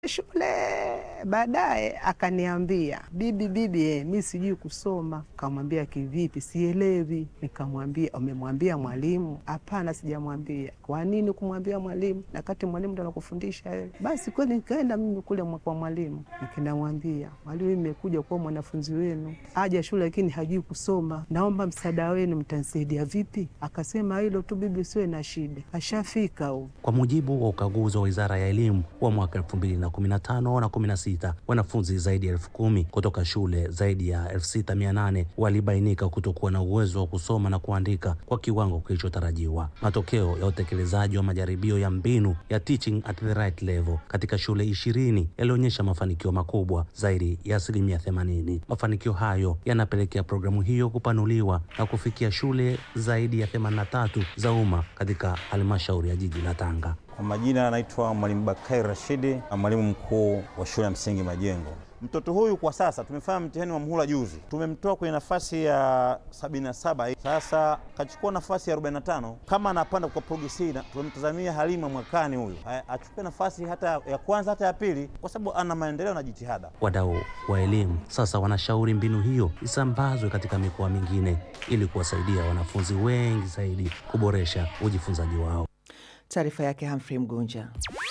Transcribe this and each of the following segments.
shule. Baadaye akaniambia bibi, bibi, eh, mi sijui kusoma. Kamwambia kivipi? Sielewi. Nikamwambia umemwambia mwalimu? Hapana, sijamwambia. Kwa nini kumwambia mwalimu na kati mwalimu ndo anakufundisha wewe? Basi kweli nikaenda mimi kule mwa- kwa mwalimu, nikinamwambia mwalimu, mimi nimekuja kuwa mwanafunzi wenu, aja shule lakini hajui kusoma, naomba msaada wenu, mtanisaidia vipi? Akasema hilo tu bibi, usiwe na shida, ashafika huu Kwa mujibu wa ukaguzi wa Wizara ya Elimu wa mwaka 2015 na 16, wanafunzi zaidi ya elfu kumi kutoka shule zaidi ya 6800 walibainika kutokuwa na uwezo wa kusoma na kuandika kwa kiwango kilichotarajiwa. Matokeo ya utekelezaji wa majaribio ya mbinu ya teaching at the right level katika shule ishirini yalionyesha mafanikio makubwa zaidi ya asilimia 80. Mafanikio hayo yanapelekea programu hiyo kupanuliwa na kufikia shule zaidi ya 83 za umma katika halmashauri ya jiji la Tanga. Kwa majina anaitwa Mwalimu Bakari Rashidi, mwalimu mkuu wa shule ya msingi Majengo. Mtoto huyu kwa sasa tumefanya mtihani wa muhula juzi, tumemtoa kwenye nafasi ya 77 sasa kachukua nafasi ya 45. Kama anapanda kwa progresi, tumemtazamia Halima mwakani huyu a- achukue nafasi hata ya kwanza hata ya pili, kwa sababu ana maendeleo na jitihada. Wadau wa elimu sasa wanashauri mbinu hiyo isambazwe katika mikoa mingine ili kuwasaidia wanafunzi wengi zaidi kuboresha ujifunzaji wao. Taarifa yake Humphrey Mgunja.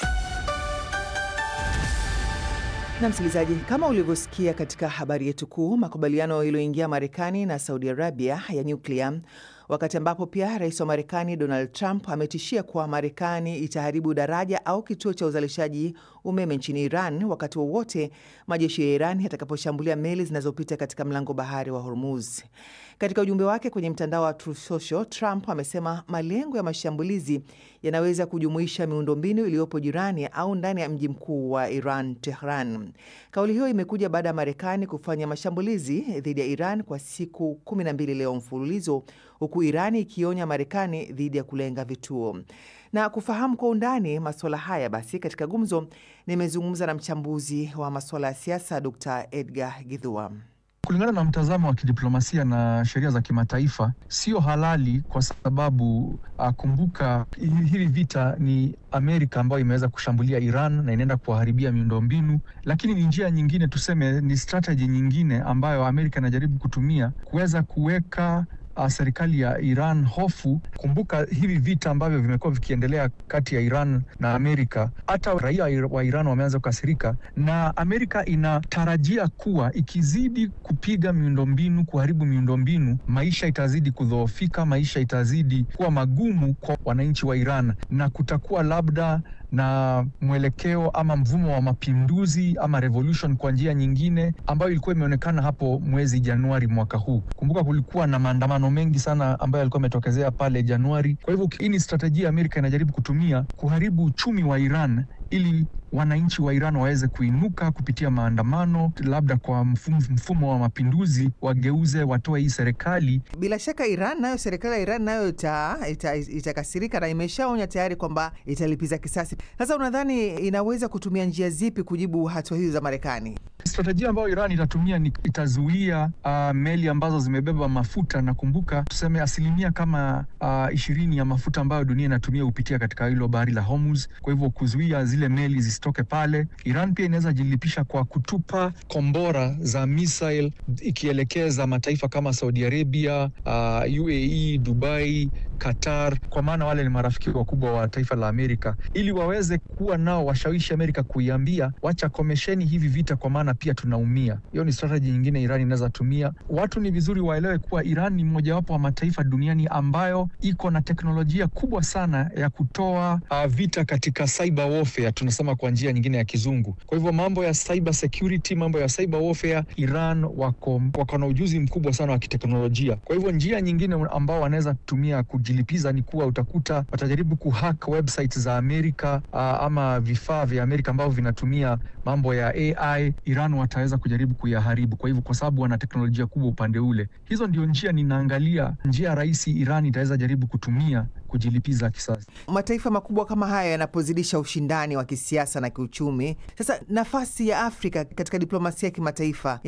Na msikilizaji, kama ulivyosikia katika habari yetu kuu, makubaliano yaliyoingia Marekani na Saudi Arabia ya nyuklia, wakati ambapo pia rais wa Marekani Donald Trump ametishia kuwa Marekani itaharibu daraja au kituo cha uzalishaji umeme nchini Iran wakati wowote majeshi ya Iran yatakaposhambulia meli zinazopita katika mlango bahari wa Hormuz. Katika ujumbe wake kwenye mtandao wa Truth Social, Trump amesema malengo ya mashambulizi yanaweza kujumuisha miundombinu iliyopo jirani au ndani ya mji mkuu wa Iran, Tehran. Kauli hiyo imekuja baada ya Marekani kufanya mashambulizi dhidi ya Iran kwa siku 12 leo mfululizo, huku Irani ikionya Marekani dhidi ya kulenga vituo. Na kufahamu kwa undani masuala haya, basi katika gumzo nimezungumza na mchambuzi wa masuala ya siasa Dr. Edgar Githua. Kulingana na mtazamo wa kidiplomasia na sheria za kimataifa, sio halali kwa sababu ah, kumbuka, hi- hili vita ni Amerika ambayo imeweza kushambulia Iran na inaenda kuwaharibia miundombinu, lakini ni njia nyingine, tuseme ni strategy nyingine ambayo Amerika inajaribu kutumia kuweza kuweka uh, serikali ya Iran hofu. Kumbuka hivi vita ambavyo vimekuwa vikiendelea kati ya Iran na Amerika, hata raia wa Iran wameanza kukasirika, na Amerika inatarajia kuwa ikizidi kupiga miundombinu, kuharibu miundombinu, maisha itazidi kudhoofika, maisha itazidi kuwa magumu kwa wananchi wa Iran, na kutakuwa labda na mwelekeo ama mvumo wa mapinduzi ama revolution kwa njia nyingine ambayo ilikuwa imeonekana hapo mwezi Januari mwaka huu. Kumbuka kulikuwa na maandamano mengi sana ambayo yalikuwa yametokezea pale Januari. Kwa hivyo hii ni strategia Amerika inajaribu kutumia kuharibu uchumi wa Iran ili wananchi wa Iran waweze kuinuka kupitia maandamano, labda kwa mfumo, mfumo wa mapinduzi, wageuze, watoe hii serikali Bila shaka Iran nayo, serikali ya Iran nayo ita- ita- itakasirika na imeshaonya tayari kwamba italipiza kisasi. Sasa unadhani inaweza kutumia njia zipi kujibu hatua hizo za Marekani? Strategia ambayo Iran itatumia ni itazuia uh, meli ambazo zimebeba mafuta, na kumbuka tuseme asilimia kama uh, ishirini ya mafuta ambayo dunia inatumia hupitia katika hilo bahari la Hormuz. Kwa hivyo kuzuia zile meli zisitoke pale. Iran pia inaweza jilipisha kwa kutupa kombora za missile ikielekeza mataifa kama Saudi Arabia, uh, UAE, Dubai, Qatar, kwa maana wale ni marafiki wakubwa wa taifa la Amerika, ili waweze kuwa nao washawishi Amerika kuiambia wacha komesheni hivi vita, kwa maana pia tunaumia. Hiyo ni strategy nyingine Iran inaweza tumia. Watu ni vizuri waelewe kuwa Iran ni mojawapo wa mataifa duniani ambayo iko na teknolojia kubwa sana ya kutoa uh, vita katika cyber warfare, tunasema kwa njia nyingine ya kizungu. Kwa hivyo mambo ya cyber security, mambo ya cyber warfare, Iran wako, wako na ujuzi mkubwa sana wa kiteknolojia. Kwa hivyo njia nyingine ambao wanaweza tumia kujilipiza ni kuwa utakuta watajaribu kuhack website za Amerika uh, ama vifaa vya Amerika ambavyo vinatumia mambo ya AI. Iran wataweza kujaribu kuyaharibu. Kwa hivyo, kwa sababu wana teknolojia kubwa upande ule, hizo ndio njia ninaangalia, njia rahisi Iran itaweza jaribu kutumia kujilipiza kisasi. Mataifa makubwa kama haya yanapozidisha ushindani wa kisiasa na kiuchumi, sasa nafasi ya Afrika katika diplomasia ya kimataifa